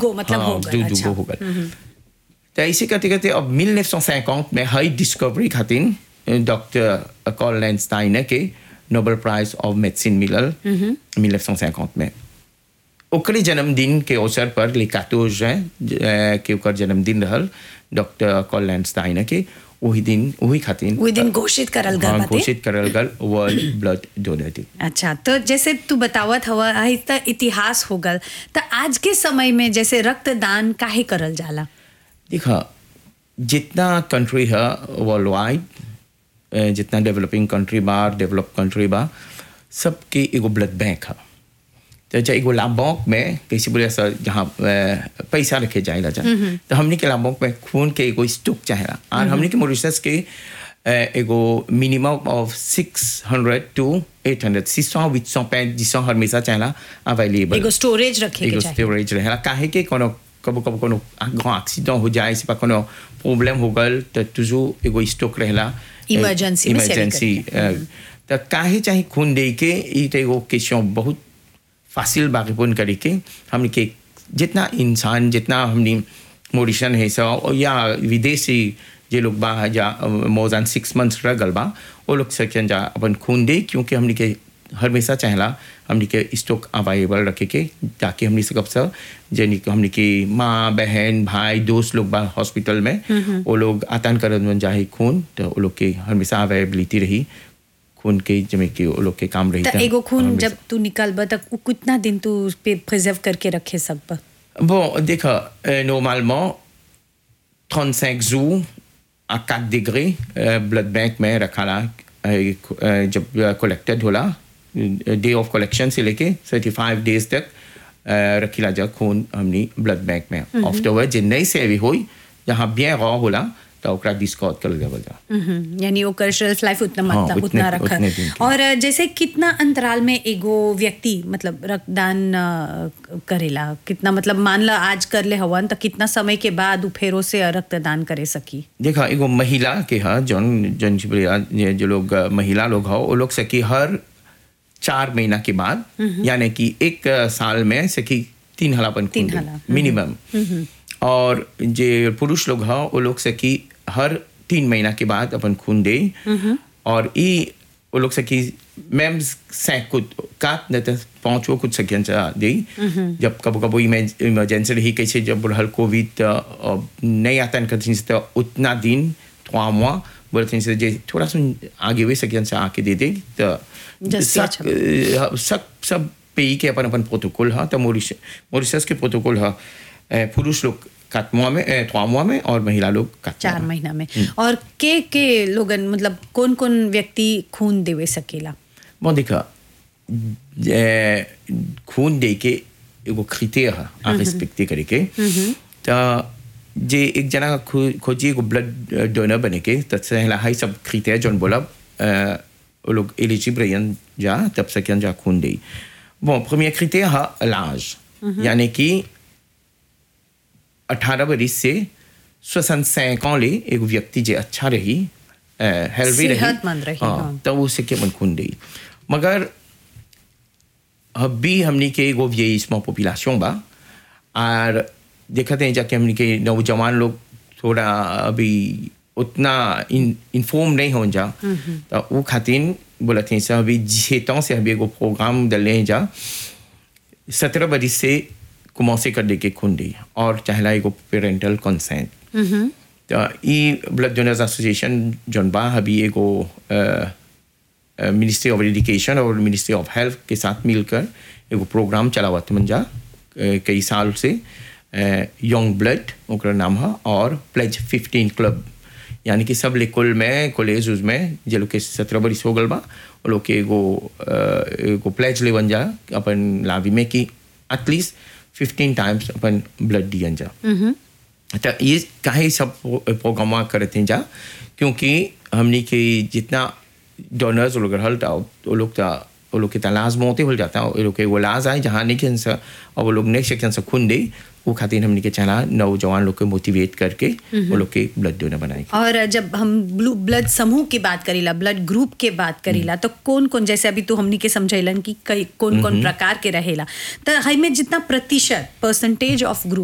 गो मतलब हो गए दू अच्छा दूगो हो गए तो ऐसे करते करते अब 1950 में हाई डिस्कवरी खातिर डॉक्टर कॉल स्टाइनर के नोबेल प्राइज ऑफ मेडिसिन मिलल 1950 में ओकरे जन्मदिन के अवसर पर लिकातोज के ओकर जन्मदिन रहल डॉक्टर कॉल स्टाइनर के वही दिन वही खातिर वही दिन घोषित करल गल हाँ, बाटे। घोषित करल गल वर्ल्ड ब्लड डोनर डे अच्छा तो जैसे तू बतावत हवा आई त इतिहास हो गल त आज के समय में जैसे रक्तदान काहे करल जाला देखा जितना कंट्री है वर्ल्ड वाइड जितना डेवलपिंग कंट्री बा डेवलप कंट्री बा सबके एगो ब्लड बैंक है तो जब एगो लाभोंक में कैसे बोले सर जहाँ अ, पैसा रखे जाएगा जा तो हमने के लाभोंक में खून के एगो स्टॉक चाहेला और हमने के मॉरिशस के अ, एगो minimum of six hundred to eight hundred six सौ बीस सौ पैंत जिसो हमेशा चाहेला अवेलेबल एगो स्टोरेज रखे के एगो चाहिए स्टोरेज रहेला काहे के कोनो कबो कबो कोनो grand accident हो जाए से कोनो प्रॉब्लम हो गल तो तुझो एगो स्टॉक रहेला Emergency में सेवी इमरजेंसी तो काहे चाहे खून दे के ई तो एगो क्वेश्चन बहुत फासिल बाकीपुन करे के हमने के जितना इंसान जितना हमने मोरिशन है सब या विदेशी जे लोग बा जा मोर देन सिक्स मंथ्स रह गल बा वो लोग सकें जा अपन खून दे क्योंकि हमने के हमेशा चाहला हमने के स्टॉक अवेलेबल रखे के ताकि हमने सकब सब जनी के हमने के माँ बहन भाई दोस्त लोग बा हॉस्पिटल में वो लोग आतान करन जाए खून तो वो लोग के हमेशा अवेलेबिलिटी रही खून के जमे के वो लोग के काम रही त एगो खून जब तू निकालब त उ कितना दिन तू उस पे प्रिजर्व करके रखे सकब Bon, d'accord. Euh, normalement, 35 jours à 4 degrés, euh, blood bank में रखा ला euh, euh, जब कलेक्टेड होला डे ऑफ कलेक्शन से लेके 35 डेज तक euh, रखीला जा खून हमनी ब्लड बैंक में आफ्टरवर्ड जे नई से भी होई जहाँ bien रॉ होला तो ओकरा डिस्कार्ड कर देवल जा हम्म, यानी ओकर शेल्फ लाइफ उतना हाँ, मतलब उतने- उतना रखा उतने दिन के। और अ, जैसे कितना अंतराल में एगो व्यक्ति मतलब रक्तदान अ, करेला कितना मतलब मान ला आज कर ले हवन तो कितना समय के बाद उ फेरो से रक्तदान करे सकी देखा एगो महिला के हा जौन जौन छिपरिया ये जो लोग अ, महिला लोग हो वो लोग सकी हर चार महीना के बाद यानी कि एक अ, साल में सकी तीन हला अपन तीन खून हला, मिनिमम और जे पुरुष लोग हो वो लोग सकी हर तीन महीना के बाद अपन खून दे और ई वो लोग सकी मैम सैक कुछ काट न तो पाँच वो कुछ सकियन चा दे जब कबो कबो इमरजेंसी रही कैसे जब बुढ़ल कोविड अ, अ, नहीं आता कथिन से तो उतना दिन थोड़ा मुआ बोलते से जे थोड़ा सा आगे हुए सकियन से आके दे दे तो जस्ती सब अ, सब सब पे के अपन अपन प्रोटोकॉल है तो मोरिश मोरिशस के प्रोटोकॉल है अ, पुरुष लोग काटमुआ में अ, थोड़ा में और महिला लोग काटमुआ चार महीना में और के के लोगन मतलब कौन कौन व्यक्ति खून देवे सकेला Bon, देखा ए, खून दे के एगो क्रिटेरिया है आ रिस्पेक्ट करे के तो जे एक जना खो- खोजी एगो ब्लड डोनर बने के तब से हला हाई सब क्रिटेरिया जोन बोला अ, वो लोग एलिजिबल रहन जा तब से जा खून दे bon premier critère है लाज यानी कि 18 बरिस से 65 ans ले एक व्यक्ति जे अच्छा रही हेल्दी रही सेहतमंद रही, हाँ। तब उसे के मन खून दे मगर अभी हमने के एगो vieillissement पॉपुलेशन बा और देखते हैं जाके हमने के नौजवान लोग थोड़ा अभी उतना इन, इन्फॉर्म नहीं हो जा तो वो खातिर बोलते हैं सर अभी जेतों से अभी एगो प्रोग्राम डले हैं जा सत्रह बरिस से कुमौसे कर दे के खून दी और चाहला एगो पेरेंटल कंसेंट तो ई ब्लड डोनर्स एसोसिएशन जोन बा अभी एगो मिनिस्ट्री ऑफ एजुकेशन और मिनिस्ट्री ऑफ हेल्थ के साथ मिलकर एगो प्रोग्राम चलावत मन जा अ, कई साल से यंग ब्लड ओकर नाम है और प्लेज फिफ्टीन क्लब यानी कि सब लेकुल में कॉलेज उज में जे लोग के सत्रह बरिस हो गल बा वो लोग के एगो अ, एगो प्लेज ले बन जा अपन लावी में कि एटलीस्ट फिफ्टीन टाइम्स अपन ब्लड दियन जा तो ये काहे सब प्रोग्राम करते हैं जा क्योंकि हमने के जितना डोनर्स लोग रहल था वो लोग था वो लोग के तलाश मोते हो जाता है वो लोग के वो लाज आए जहाँ नहीं कैंसर और वो लोग नेक्स्ट सेक्शन से खून दे वो खातिर हमने के चला नौजवान लोग को मोटिवेट करके वो लोग के ब्लड डोनर बनाए और जब हम ब्लू ब्लड समूह की बात करीला ब्लड ग्रुप के बात करीला तो कौन कौन जैसे अभी तो हमनी के समझैलन कि कई कौन कौन प्रकार के रहेला तो हई में जितना प्रतिशत परसेंटेज ऑफ ग्रुप